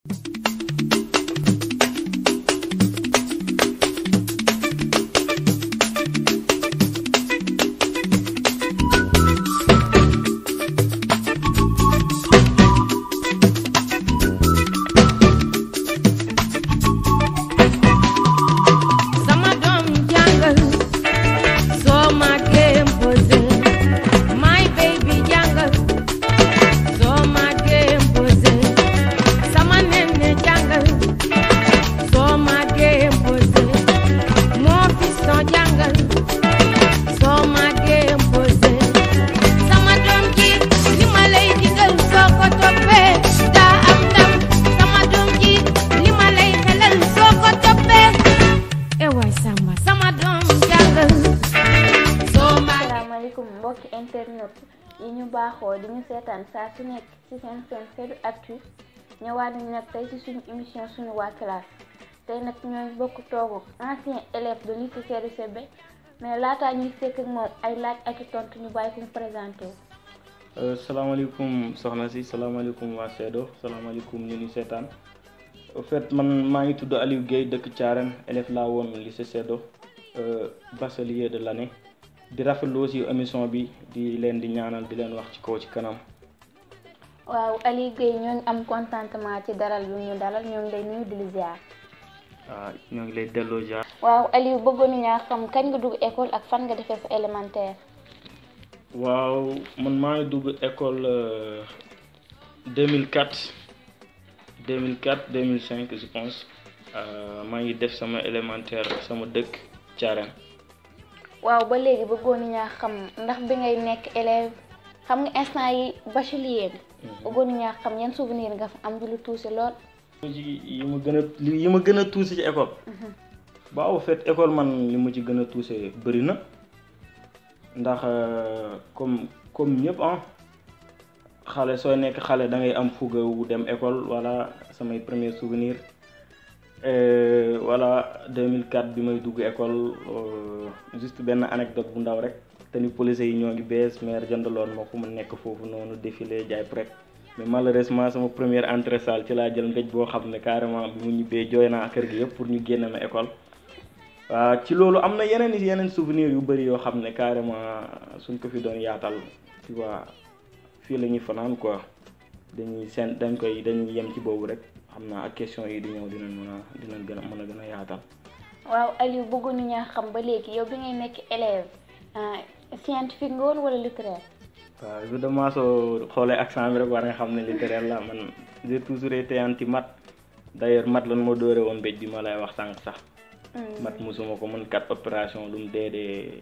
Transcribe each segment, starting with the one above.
sama doom jàngal soo màggee posé my baby jàngal soo màggee posé sama nene jàngal soo màggee posé moo fiston jàngal soo màggee posé sama doom ji li ma lay digal soo ko toppee daa am ndam sama doom ji li ma lay xelal soo ko toppee e waay samba sama doom jàngal soo màggee asalaamaaleykum mbokki internet yi ñu baaxoo di ñu seetaan saa su nekk ci seen seen Fadu Actu ñëwaat nañu nag tey ci suñu émission suñu waa classe tey nag ñooy bokk toogu ancien élève de lycée Serigne Sebe mais laataa ñuy sekk ak moom ay laaj ak i tontu ñu bàyyi ko mu présenté wu. salaamaaleykum soxna si salaamaaleykum waa Seedo salaamaaleykum ñu ni seetaan au fait man maa ngi tudd Aliou Guèye dëkk Thiarène élève laa woon lycée Seedo bachelier de l'année di rafetlu aussi émission bi di leen di ñaanal di leen wax ci kaw ci kanam waaw Aliou Guèye ñoo ngi am contentement ci dalal bi ñu dalal ñoo ngi lay nuyu di la ziar. waaw ñoo ngi lay delloo jaar waaw Aliou bëggoon nañu xam kañ nga dugg école ak fan nga defee sa élémentaire. waaw man maa ngi dugg école euh, 2004 2004 2005 je pense Euh, maa ngi def sama élémentaire sama dëkk Thiarène waaw ba léegi bëggoon nañu xam ndax bi ngay nekk élève xam nga instant yi bachelier bi. bëggoon nañu xam yan souvenir nga fa am du lu tuuti lool. ci yi ma gën a li yi ma gën a tuusi ci école waaw au fait école man li ma ci gën a tuuse bëri na ndax euh, comme comme ñëpp ah xale sooy nekk xale da ngay am fuga wu dem école voilà samay premier souvenir Euh, voilà 2004 bi may dugg école euh, juste benn anecdote bu ndaw rek te ni police yi ñoo ngi bees maire jëndaloon ma fu mu nekk foofu noonu défilé jaay prek mais malheureusement sama première entrée salle ci laa jël ngëj boo xam ne carrément bi mu ñibbee jooy naa kër gi yëpp pour ñu génne ma école waaw ci loolu am na yeneen yeneen souvenir yu bëri yoo xam ne carrément suñ ko fi doon yaatal tu vois fii la ñuy fanaan quoi dañuy seen dañ koy dañuy yem ci boobu rek xam naa ak question yi di ñëw dinañ mën a dinañ gën a mën a gën a yaatal waaw Aliou bëggoon nañu xam ba léegi yow bi ngay nekk élève ah, scientifique nga woon wala littéraire. waaw évidemment soo xoolee accent bi rek war nga xam ne littéraire la man j'ai toujours été anti maths d'ailleurs maths lan moo dóore woon béj bi ma lay wax sànq sax maths mosuma ko mën quatre opération lu mu dee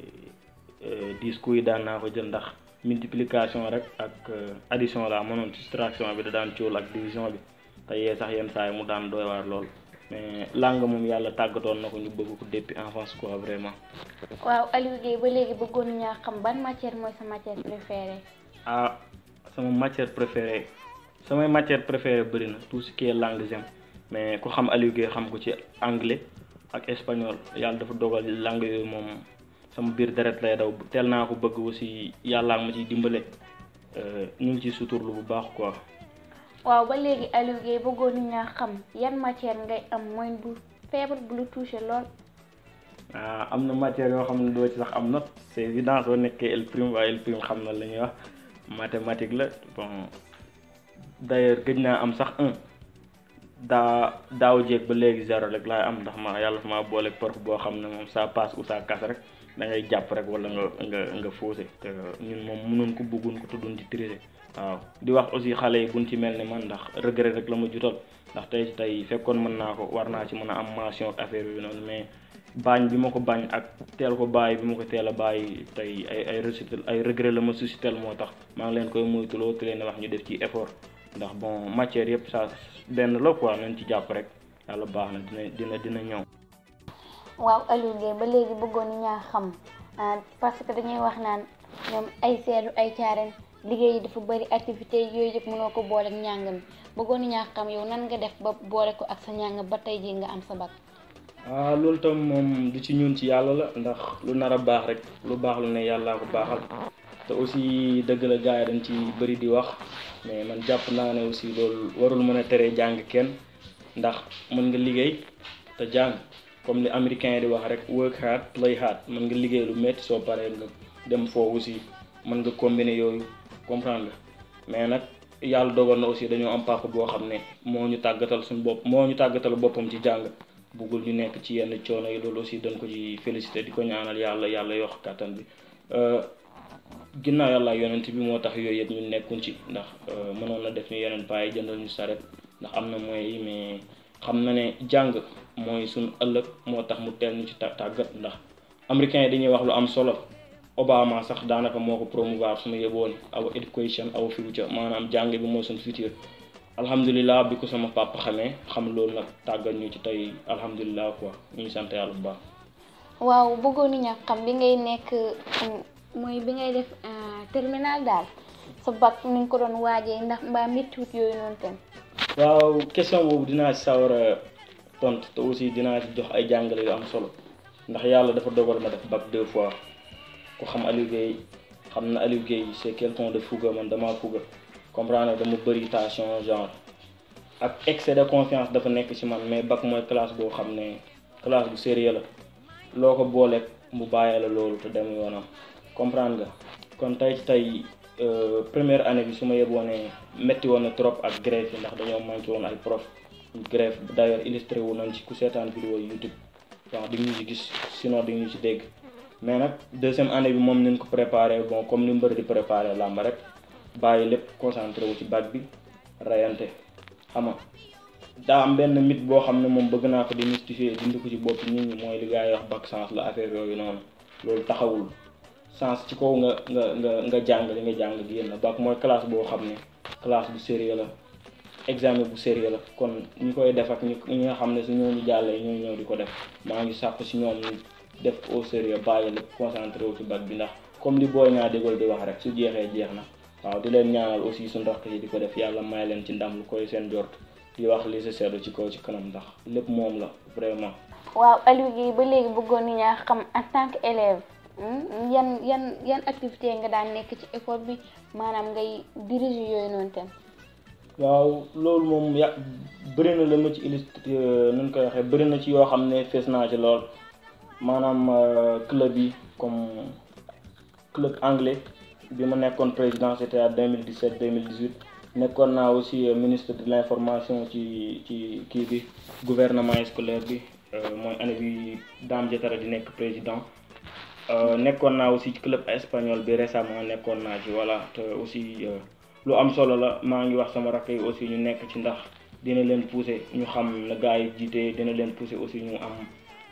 dee dix coups yi daan naa ko jël ndax multiplication rek ak euh, addition la mënoon soustraction bi da daan cóol ak division bi te yee sax yenn saa yi mu daan doy waar lool mais langue moom yàlla tàggatoon na ko ñu bëgg ko depuis enfance quoi vraiment waaw Aliou Guèye ba léegi bëggoon nañu xam ban matière mooy sa matière préférée. ah sama matière préférée samay matière préférée bëri na tout ce qui est langue j'aime mais ku xam Aliou Guèye xam ko ci anglais ak espagnol yàlla dafa dogal langue yooyu moom sama biir deret lay daw teel naa ko bëgg aussi yàllaa ma ciy dimbale euh, ñu ngi ciy suturlu bu baax quoi waaw ba léegi Aliou Guèye bëggoon nañu xam yan matière ngay am mooy bu feebar bu lu touché lool. ah am na matière yoo xam ne doo ci sax am note c'est évident soo nekkee L prime waaye L prime xam na la ñuy wax mathématique la bon d'ailleurs gëj naa am sax un daa daaw jéeg ba léegi zéro rek laay am ndax ma yàlla ma boole prof boo xam ne moom ça passe ou ça casse rek da ngay jàpp rek wala nga nga nga faussé te ñun moom mënoon ko bëggoon ko tuddoon di triser waaw di wax aussi xale yi buñ ci mel ni man ndax regret rek la ma jutal ndax tey tey fekkoon mën naa ko war naa ci mën a am mention ak affaire bi noonu mais bañ bi ma ko bañ ak teel ko bàyyi bi ma ko teel a bàyyi tey ay ay résultat ay regret la ma suscitel moo tax maa ngi leen koy moytuloo te leen wax ñu def ci effort ndax bon matière yëpp ça benn la quoi nañ ci jàpp rek yàlla baax na dina dina dina ñëw. waaw Aliou Guèye ba léegi bëggoon nañu xam ah, parce que dañuy wax naan ñoom ay seetu ay caaren liggéey yi dafa bëri activité yooyu yëpp mënoo ko boole ak njàng mi bëggoon nañu xam yow nan nga def ba boole ko ak sa njàng ba tey jii nga am sa bac. ah loolu tam moom du ci ñun ci yàlla la ndax lu nar a baax rek lu baax lu ne yàllaa ko baaxal te aussi dëgg la gars yi dañ ci bëri di wax mais man jàpp naa ne aussi loolu warul mën a tere jàng kenn ndax mën nga liggéey te jàng comme li américain yi di wax rek work hard play hard mën nga liggéey lu métti soo paree nga dem foo aussi mën nga combiner yooyu comprendre nga mais nag yàlla dogal na aussi dañoo am papa boo xam ne moo ñu tàggatal suñu bopp moo ñu tàggatal boppam ci jàng buggul ñu nekk ci yenn coono yi loolu aussi dañ ko ci félicité di ko ñaanal yàlla yàlla yokk kàttan bi ginnaaw yàlla yonent bi moo tax yooyu yëpp ñu nekkuñ ci ndax mënoon na def ñu yeneen paay jëndal ñu saret ndax am na moyens yi mais xam na ne jàng mooy suñu ëllëg moo tax mu teel ñu ci tàggat ndax américains yi dañuy wax lu am solo Obama sax daanaka moo ko promouvoir su ma yeboon our education our future maanaam jàng bi mooy suñu futur alhamdulilah bi ko sama papa xamee xam loolu nag tàggat ñu ci tey alhamdulilah quoi ñu ngi sant yàlla bu baax. waaw bëggoon nañu xam bi ngay nekk mooy bi ngay def terminal daal sa bac ni nga ko doon waajee ndax mbaa méttiwut yooyu noonu tam. waaw question boobu dinaa ci sawar a tontu te aussi dinaa ci jox ay jàngale yu am solo ndax yàlla dafa dogal ma def bac deux fois ku xam Aliou Guèye xam na Aliou Guèye c'est quelqu'un de fougueux man damaa fougueux comprendre dama bëri tension genre ak excès de confiance dafa nekk ci man mais bac mooy classe boo xam ne classe bu sérieux la loo ko booleeg mu bàyyee la loolu te dem yoonam comprendre nga kon tey ci tey première année bi su ma yeboon ne métti woon na trop ak grève yi ndax dañoo manqué woon ay prof grève d'ailleurs illustré wu nañ ci ku seetaan vidéo YouTube waaw di ñu ci gis sinon di ñu ci dégg mais nag deuxième année bi moom nañ ko préparé bon comme ni mbër di préparé làmba rek bàyyi lépp concentré wu ci bac bi rayante xam nga daa am benn mythe boo xam ne moom bëgg naa ko démystifier dindi ko ci bopp nit ñi mooy li gars yi wax bac sens la affaire yooyu noonu loolu taxawul sens ci kaw nga nga nga nga jàng li nga jàng génn bac mooy classe boo xam ne classe bu sérieux la examen bu sérieux la kon ñi koy def ak ñi ñi nga xam ne su ñooñu jàllee ñooy ñëw di ko def maa ngi sàkku si ñoom ñu def au sérieux bàyyi lépp concentré wu ci bac bi ndax comme li booy ñaa dégal di wax rek su jeexee jeex na waaw di leen ñaanal aussi suñu rakk yi di ko def yàlla may leen ci ndam lu koy seen jort di wax li sa seddu ci kaw ci kanam ndax lépp moom la vraiment waaw Aliou Guèye ba léegi bëggoon nañu xam en tant que élève yan yan yan activité nga daan nekk ci école bi maanaam ngay diriger yooyu noonu tam waaw loolu moom ya bëri na la ma ci illustré nu koy waxee bëri na ci yoo xam ne fees naa ci lool maanaam club yi comme club anglais bi ma nekkoon président c'était à 2017 2018 nekkoon naa aussi ministre de l'information ci ci kii bi gouvernement scolaire bi mooy année bi Dame Diatara di nekk président nekkoon naa aussi ci club espagnol bi récemment nekkoon naa ci voilà te aussi lu am solo la maa ngi wax sama rakk yi aussi ñu nekk ci ndax dina leen pousser ñu xam na gars yi jiite dina leen pousser aussi ñu am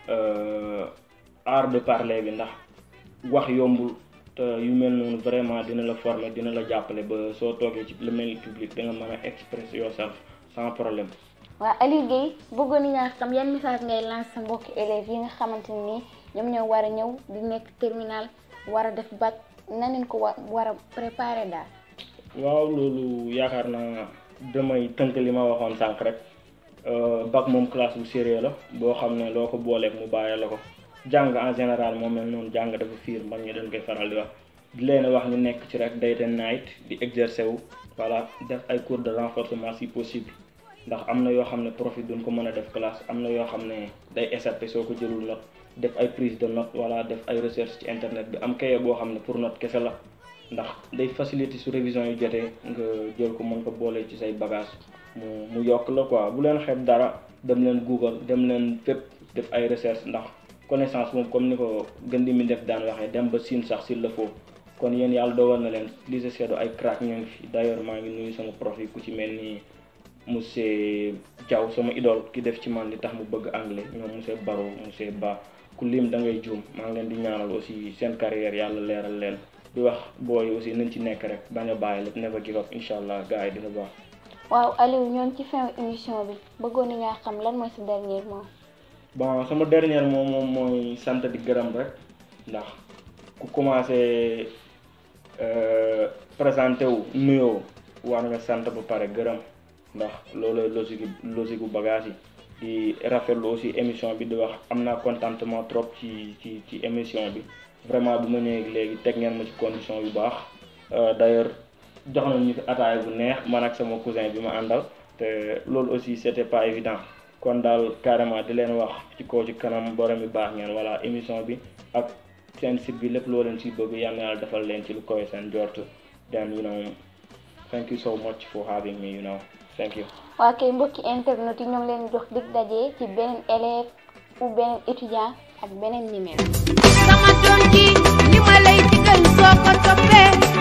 art de parler bi ndax wax yombul te yu mel noonu vraiment dina la former dina la jàppale ba soo toogee ci le mel public da nga mën a express yourself sans problème. waaw Aliou Guèye bëggoon nañu xam yan message ngay lancer sa mbokki élèves yi nga xamante ni ñoom ñoo war a ñëw di nekk terminal war a def bac na leen ko wa war a préparer daal. waaw loolu yaakaar naa damay tënk li ma waxoon sànq rek bac moom classe bu sérieux la boo xam ne loo ko booleeg mu bàyyi la ko jàng en général moom mel noonu jàng dafa fiir man ñu dañ koy faral di wax di leen wax ñu nekk ci rek day ten night di exercer wu voilà def ay cours de renforcement si possible ndax am na yoo xam ne profit duñ ko mën a def classe am na yoo xam ne day échappé soo ko jëlul note def ay prise de note voilà def ay recherche ci internet bi am kaye boo xam ne pour note kese la ndax day faciliter su révision yu jotee nga jël ko mën ko boole ci say bagage mu mu yokk la quoi bu leen xeeb dara dem leen Google dem leen fépp def ay recherche ndax connaissance moom comme ni ko gën di mi def daan waxee dem ba siin sax s'il le faut kon yéen yàlla dogal na leen lycée Seydou ay crack ñu ngi fi d'ailleurs maa ngi nuyu sama prof yi ku ci mel ni monsieur Diaw sama idole ki def ci man li tax mu bëgg anglais ñoom monsieur Baro monsieur Ba ku lim da ngay juum maa ngi leen di ñaanal aussi seen carrière yàlla leeral leen di wax booy aussi nañ ci nekk rek bañ a bàyyi lépp never give up incha allah gars yi dina baax. waaw Aliou ñoo ngi ci fin émission bi bëggoon nañu xam lan mooy sa dernier mot. bon sama dernier mot moom mooy sant di gërëm rek ndax ku commencé présenté wu nuyoo war nga sant ba pare gërëm ndax loolu logique logique bu bagage yi di rafetlu aussi émission bi di wax am naa contentement trop ci ci ci émission bi. vraiment bi ma ñëwee léegi teg ngeen ma ci condition yu baax d'ailleurs jox nañ ñu fi ataaya bu neex man ak sama cousin bi ma àndal te loolu aussi c'était pas évident kon daal carrément di leen wax ci kaw ci kanam borom bi baax ngeen voilà émission bi ak seen site bi lépp loo leen ci bëgg yal na yàlla defal leen ci lu koy seen jort then you know thank you so much for having me you know thank you waa kay mbokki internet yi ñoo ngi leen jox dig daje ci beneen élève ou beneen étudiant ak beneen numéro sama doom ji li ma lay digal soo ko toppee